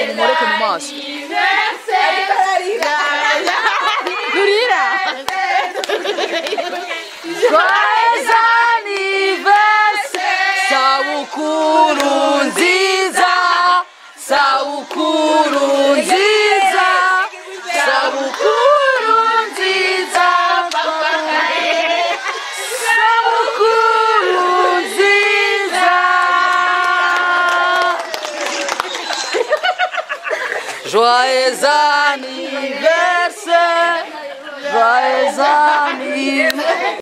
nkoroke mu maso nurira joyeux anniversaire sabukuru nziza sabukuru nziza sabukuru nziza sabukuru nziza Joyeux anniversaire Joyeux anniversaire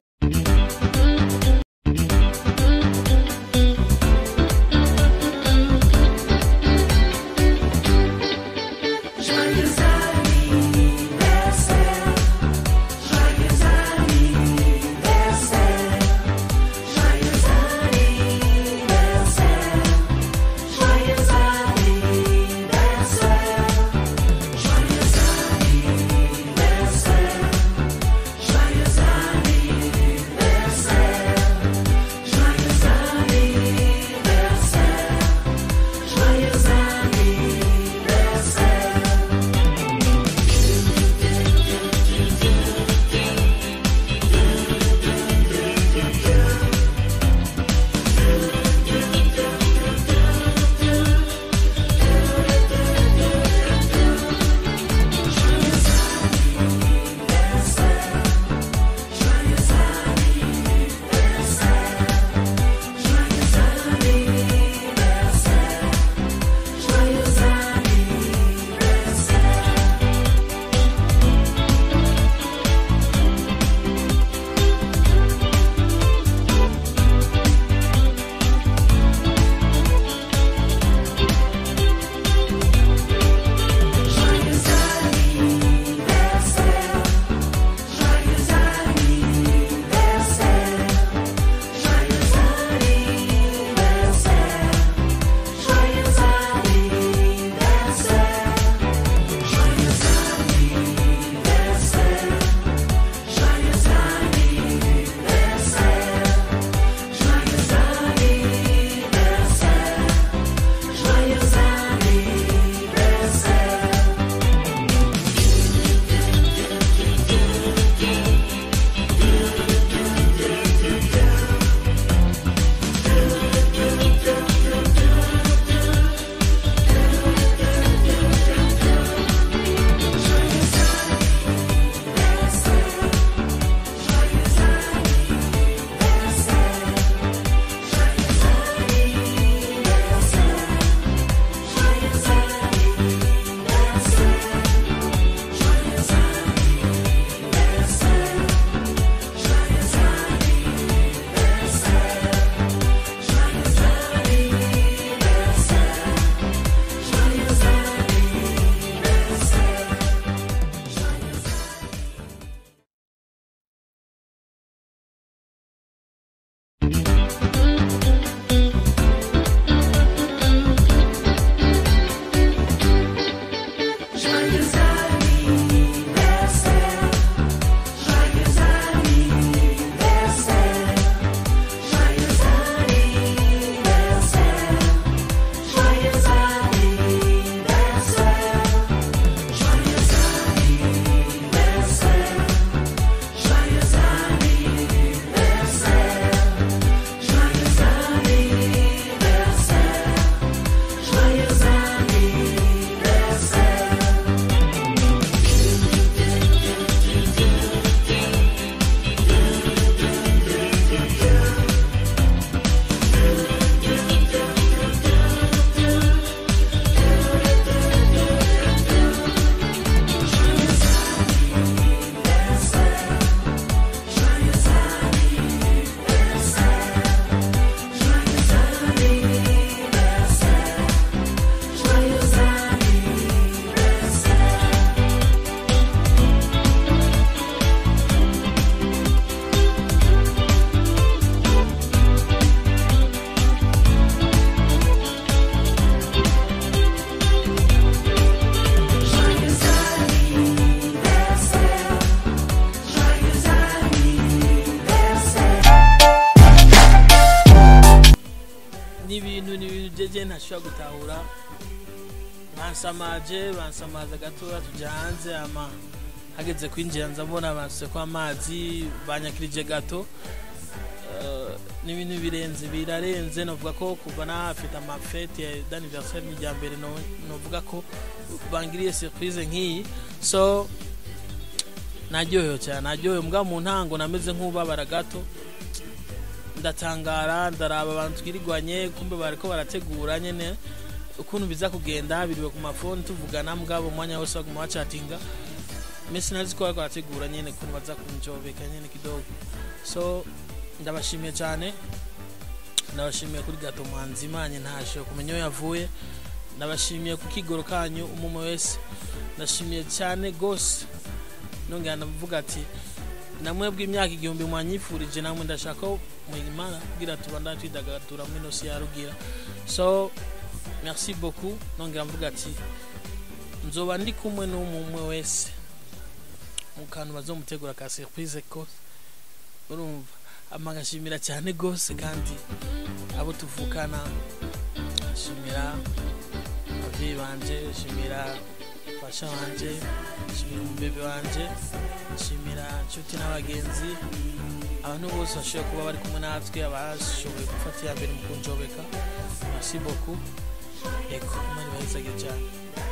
ni ibintu ni ibintu jeje ntashobora gutahura nka bansamaje bansamaza gatoya tujya hanze ama hageze kwinjira nza mbona basutse ko amazi banyakirije gato Eh, ni ibintu birenze birarenze novuga ko kuva nahafite amafete d'anniversaire ni irya mbere no- novuga ko bangiriye surprise nk'iyi so naryohewe cyane naryohewe mbwa mu ntango nameze nk'ubabara gato ndatangara ndaraba abantu twirirwanye kumbe bariko barategura nyene ukuntu biza kugenda biriwe ku mafoni tuvugana mbwabo umwanya wose baguma bacatinga mesi nari ko bariko barategura nyene ukuntu baza kunjobeka nyene kidogo so ndabashimiye cyane ndabashimiye kuri gato mwanzimanye ntashe kumenya iyo yavuye ndabashimiye ku kigoro kanyu umumwe wese ndashimiye cyane gose nongera ndavuga ati namwebwe imyaka igihumbi mwanyifurije namwe ndashaka ko muyimara kugira tubandane twidagadura muri ino si ya rugira so merci beaucoup nongera mvuga ati nzoba ndi kumwe n'umwe wese mu kantu bazomutegura ka surprise ko urumva ama ngashimira cyane gose kandi abo tuvukana shimira ababyeyi banje shimira fasha wanje shimira umubebe wanje shimira inshuti n'abagenzi abantu bose bashoboye kuba bari kumwe natwe abashoboye gufata iya mbere mu kunjobeka merci beaucoup yego imana ibahezage cyane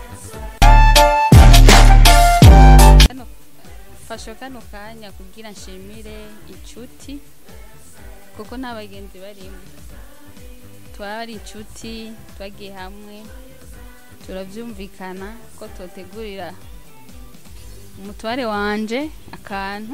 Kano- fashe kano kanya kugira nshimire inshuti kuko nta bagenzi barimo twari inshuti twagiye hamwe turabyumvikana ko tutegurira umutware wanje akantu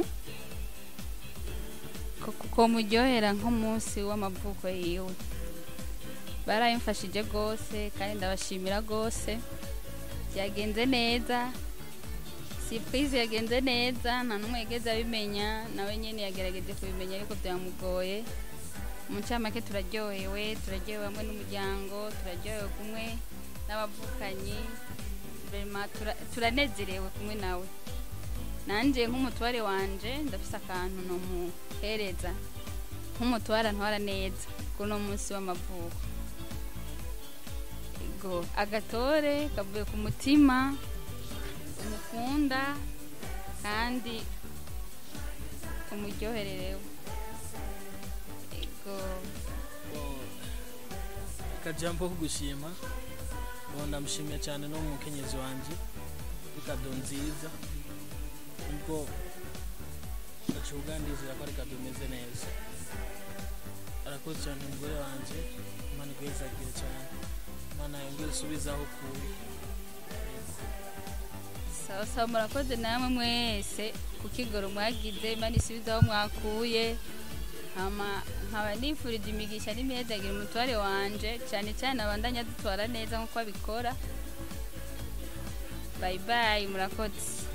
ko- ko muryohera nk'umunsi w'amavuko yiwe barayimfashije rwose kandi ndabashimira rwose byagenze neza surprise yagenze neza nta n'umwe yigeze abimenya nawe nyine yagerageje kubimenya ariko byamugoye mu ncamake turaryohewe turaryohewe hamwe n'umuryango turaryohewe kumwe n'abavukanyi Vraiment tura- turanezerewe kumwe nawe nanjye nk'umutware wanje ndafise akantu nomuhereza nk'umutware antwara neza kuri uno munsi w'amavuko ego agatore kavuye ku mutima umukunda kandi umuryohererewe ego akajambo ko gushima ubu ndamushimiye cyane no mu mukenyezi wanjye ikado nziza nubwo ndacuga ndizera ko ari kado imeze neza arakoze cyane umugore wanjye imana igwezagire cyane imana yongere isubize aho ukuye sawa sawa murakoze namwe mwese ku kigoro mwagize imana isubize aho mwakuye hama nkaba nifurije imigisha n'imihedagire umutware wanje cyane cyane abandanya dutwara neza nk'uko abikora bayi bayi murakoze